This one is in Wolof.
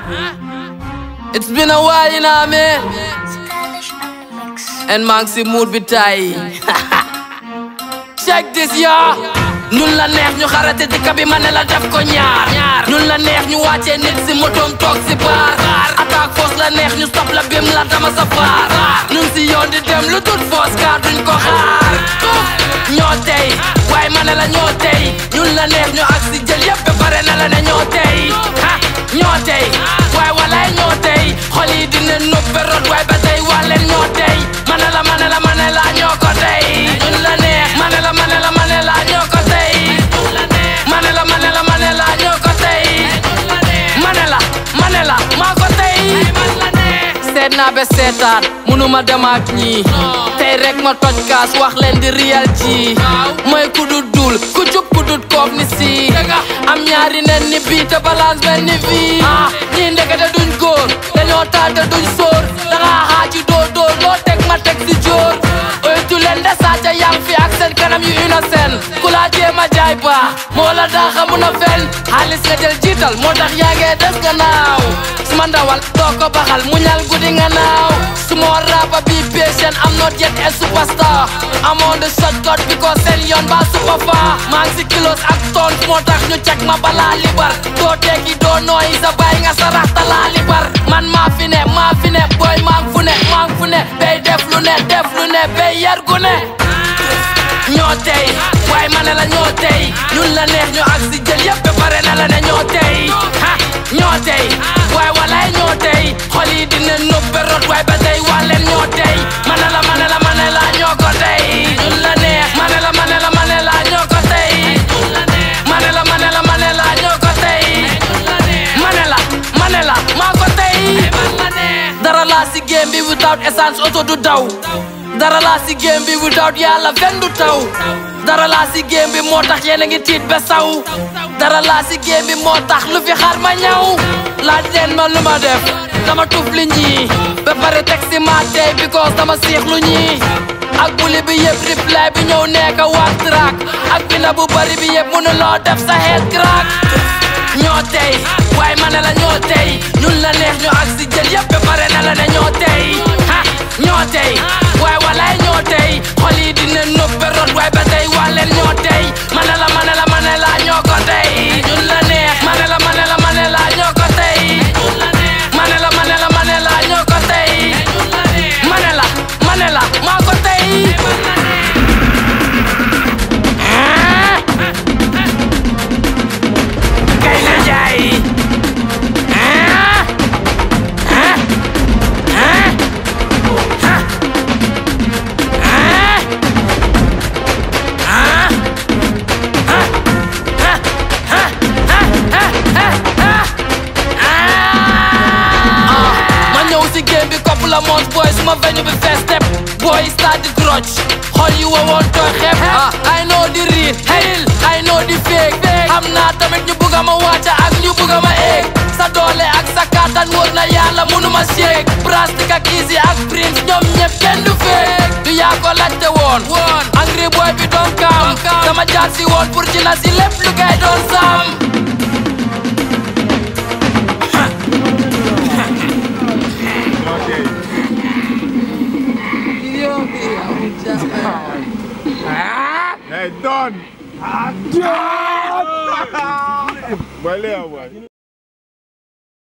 It's been a while, you know what I mean? Stylish on the mix. And maa ngi si mood bi tay check this ya ñun la neex ñu xarate dëkk bi ma ne la def ko ñaar ñun la neex ñu wàccee nit si motoom toog si baar attaque force la neex ñu stop la bim la dama sa faar ñun si yoon di dem lu tut force car duñ ko xaar ñoo tey waaye ma ne la ñoo tey ñun la neex ñu ak si jël yëpp ba pare na la ne ñoo tey ha ñoo tey waaye walaay ñoo tey xol yi dina nuppe rot waaye ba tey wax leen ñoo tey ma ne la ma ne la ma ne la ñoo ko tey ñun la neex ma ne la ma ne la ma ne la ñoo ko tey ma ne la ma ne la ma ne la ñoo ko tey ma ne la ma ne la maa ko tey seet naa ba seetaat munuma dem ak ñii tey rek ma toj kaas wax leen di riyal ji mooy ku dut dul ku jub ku dut koof ni si am ñaari nen ni bii te balance mel ni fii ñii ndekete duñ góor dañoo taal te duñ sóor danga xaaji doo dóor loo teg ma teg si jóor oytu leen de sàcca yang fi ak seen kanam yu innocent ku laa jéema jaay baax moo la daaxa mun a fen xaalis nga jël jiital moo tax yaa ngee des gannaaw suma ndawal doo ko baxal muñal guddi nga naaw suma rapa bi patient am not yet a superstar I'm on the shortcut because seen yoon ba super far maa ngi si kilos ak ton moo tax ñu cek ma balaa libar doo tekki doo nooyi sa baay nga sa raxta laa libar man maa fi ne maa fi ne booy maa ngi fu ne maa ngi fu ne bay def lu ne def lu ne bay yar gu ne ñoo tey waaye ma ne la ñoo tey ñun la neex ñu ak si jël yëpp ba pare na la ne ñoo tey ha ñoo tey waaye walaay ñoo tey xol yi dina nuppe rot waaye ba tey wax leen ñoo tey ma ne la ma ne la ma ne la ñoo ko tey ñun la neex ma ne la ma ne la ma ne la ñoo ko tey ma ne la ma ne la ma ne la ñoo ko tey ma ne la ma ne la maa ko tey dara laa si game bi without essence auto du daw dara laa si game bi without yàlla fen du taw dara laa si game bi moo tax yéen a ngi tiit ba saw dara laa si game bi moo tax lu fi xaar ma ñaw laaj leen ma lu ma def dama tuf li ñii ba pare teg si ma tey because dama siix lu ñii ak buli bi yëpp reply bi ñëw nekk wax track ak bina bu bari bi yëpp mënu loo def sa head crack ñoo tey waaye ma ne la ñoo tey ñun la neex ñu ak si jël yëpp ba pare na la ne ñoo tey ha ñoo tey waaye walaay ñoo tey xol yi dina nuppe rot waaye ba tey wax leen ñoo tey ma ne la ma ne la ma ne la ñoo ko tey ñun la neex ma ne la ma ne la ma ne la ñoo ko tey ma ne la ma ne la ma ne la ñoo ko tey ma ne la ma ne la maa ko tey kay na jaay ma ñëw si game bi kopp la mons boy suma veñu bi fees step boy start di grudge xol yi wowoon tooy xeeb ah I know di real real I know di fake xam naa tamit ñu bugga ma wàcca ak ñu bugga ma eeg sa doole ak sa kàttan wóor na yàlla mënuma shake plastique ak easy ak prince ñoom ñëpp kenn du fake du yaa ko laajte woon woon angry boy bi doon kaam dama jaar si woon pour ci la si lépp lu kay doon sam Hey, Don! Boy, Leo, boy.